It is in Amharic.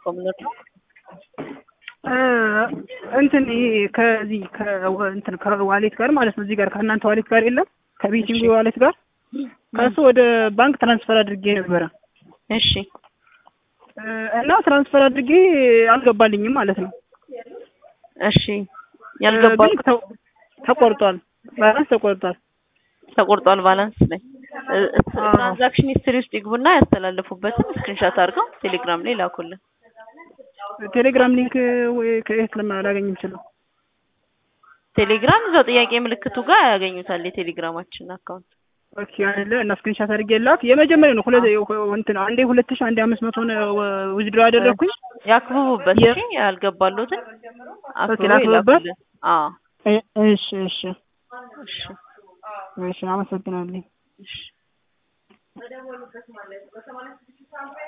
እባክዎ ምንድን ነው? እንትን ይሄ ከዚህ እንትን ከዋሌት ጋር ማለት ነው። እዚህ ጋር ከእናንተ ዋሌት ጋር የለም ከቤቲንግ ዋሌት ጋር ከእሱ ወደ ባንክ ትራንስፈር አድርጌ ነበረ እሺ እና ትራንስፈር አድርጌ አልገባልኝም ማለት ነው። እሺ ያልገባል ግን ተ- ተቆርጧል፣ ባላንስ ተቆርጧል። ተቆርጧል ባላንስ ላይ ትራንዛክሽን ሂስትሪ ውስጥ ይግቡና ያስተላለፉበትን ስክሪንሻት አድርገው ቴሌግራም ላይ ላኩልን። ቴሌግራም ሊንክ ወይ ከየት ለማላገኝ የምችለው? ቴሌግራም እዛው ጥያቄ ምልክቱ ጋር ያገኙታል የቴሌግራማችን አካውንት። ኦኬ አይደለ እና ስክሪንሻት አድርጌ ላክ። የመጀመሪያው ነው ሁለት እንትን አንዴ ሁለት ሺህ አንዴ አምስት መቶ ነው ውዝድሮ ያደረኩኝ። ያክብቡበት የ- እሺ ያልገባሉትን አክብበው ላክብብበት? ይላኩልን። አዎ እ- እሺ እሺ እሺ እሺ አመሰግናለሁ። እሺ